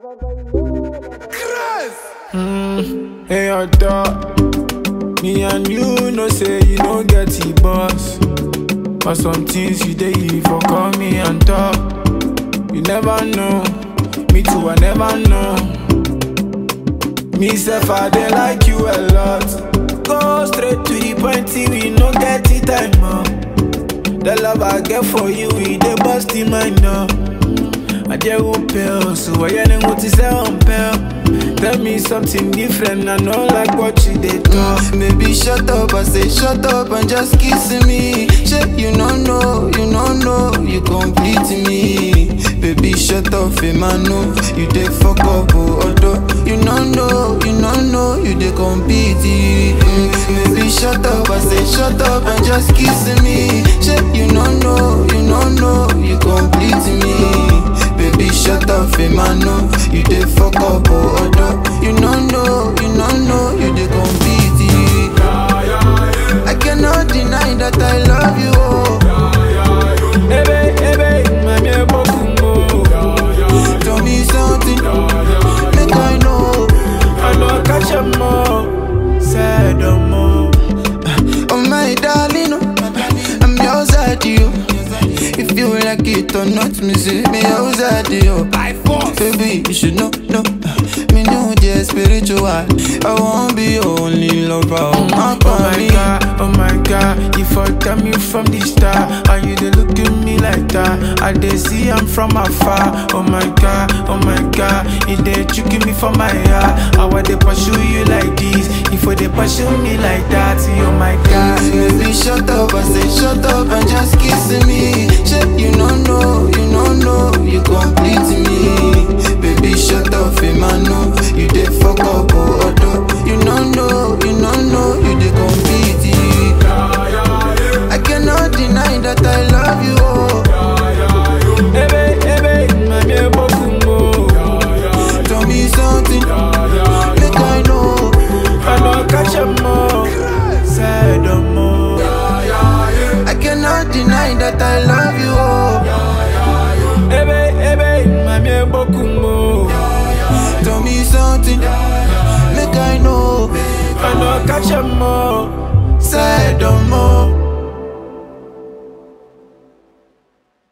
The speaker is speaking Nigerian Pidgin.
Mm, hey, your dog. Me and you know say you no get the boss. But some things you dey for call me and talk. You never know. Me too, I never know. Me self, I dey like you a lot. Go straight to the point, see we no get the time up. The love I get for you, we dey bust in my now. I dey pale, so I ain't what to say on pale. Tell me something different, I know like what you did do. Baby, shut up, I say shut up and just kiss me. Shit, you no know, you no know, you complete me. Baby, shut up, Emmanuel, you dey fuck up, oh, although you no know, you no know, you dey compete. Mm, Baby, shut up, I say shut up and just kiss me. Shit, you no know, you no know, you complete me. Baby, shut up, Emmanuel, you dey fuck up, oh, although you no know, you no know, you dey compete. I cannot deny that I love you, oh. Ebe, ebe, mami ebokumbo. Tell me something, make I know. I know catch a mo, say no more. Oh my darling, oh, I'm yours at you. If you like it or not, me say me yours at you. Baby, you should know, know. Me know the spiritual. I won't be your only lover. Oh my Oh my god, oh my god, you fucked me from the start. And you dey look at me like that. I dey see I'm from afar. Oh my god, oh my god, you dey tricking me for my heart. How I dey pursue you like this? If I dey pursue me like that, oh my god. Baby, shut up, I say shut up and just kiss me. Shit, you no know, you no know, you complete me. Baby, shut up, Emmanuel, you dey fuck up, oh, although you no know, you no know, you dey complete. I cannot deny that I love you, oh. Ebe, ebe, mami ebokumbo. Tell me something, make I know. I know catch a mo, say no more. I cannot deny that I love you, oh. Ebe, ebe, mami ebokumbo. Tell me something, make I know. I know catch a mo, Say no more.